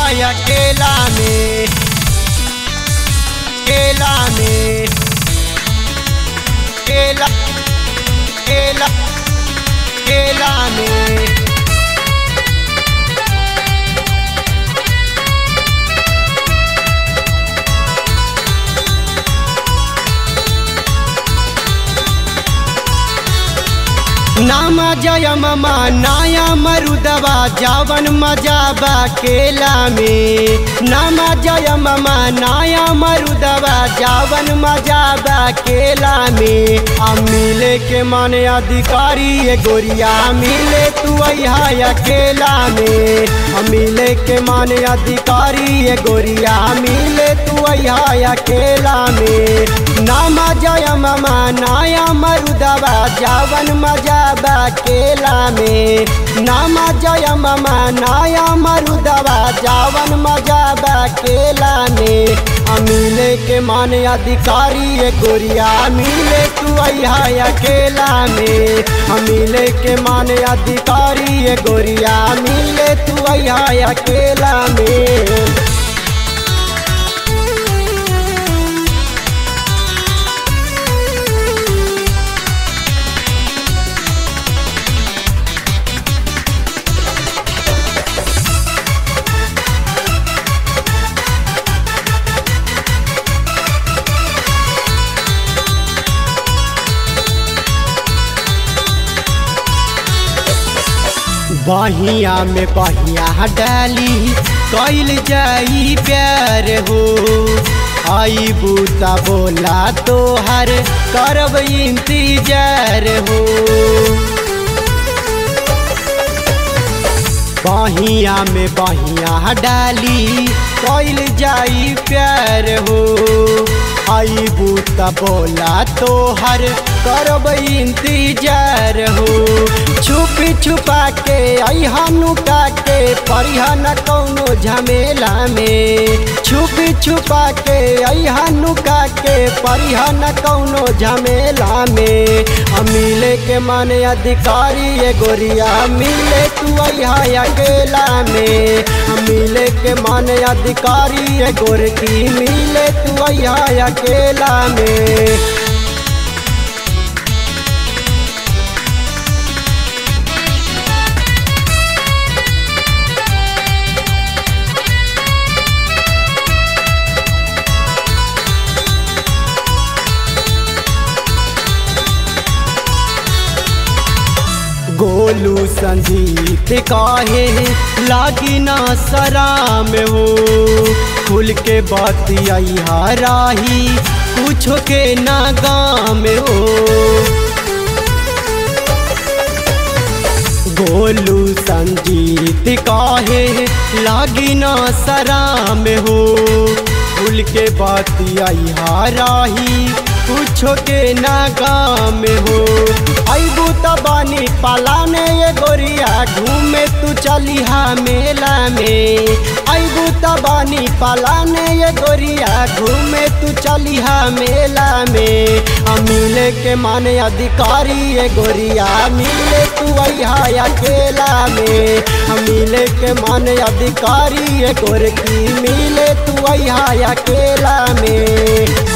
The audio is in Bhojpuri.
अकेला में केला में केला केला केला में नाम जय ममा नाया मरुदवा जावन मजा बा केला में नाम जय ममा नाया मरुदवा जावन मजा बा केला में आ मिले के माने अधिकारी ये गोरिया मिले तू अहा अकेला में आ मिले के माने अधिकारी ये गोरिया मिले तू अहा अकेला में नाम जय ममा नाया मरुदवा जावन मजा बा केला में नामा जय ममा नाया मरुदवा जावन मजा बा केला में अमिले के माने अधिकारी ये गोरिया मिले तू अहा अकेला में अमिले के माने अधिकारी ये गोरिया मिले तू अहा अकेला में बहिया में बहिया डाली कैल जाई प्यार हो आई बूता बोला तोहर करब इंतजार हो बहिया में बहिया डाली कैल जाई प्यार हो आई बूता बोला तोहर करब इंतजार हो छुप छुपा के अहा नुका के परिहन कौनो झमेला में छुप छुपा के अहा नुका के परिहन कौनो झमेला में मिले के माने अधिकारी ये गोरिया मिले तू अहा अकेला में मिले के माने अधिकारी ये गोरकी मिले तू अहा अकेला में गोलू संजीत काहे लागी ना सराम हो खुल के बतिया राही कुछ के ना गाम हो गोलू संजीत काहे लागी ना सराम हो खुल के बतिया राही कुछो के ना गाम हो अबू तबानी पलाने ये गोरिया घूमे तू चलिहा मेला में अबू तबानी पलाने ये गोरिया घूमे तू चलिहा मेला में मिले के माने अधिकारी ये गोरिया मिले तू अहा अकेला में मिले के माने अधिकारी ये गोरकी मिले तू अहा अकेला में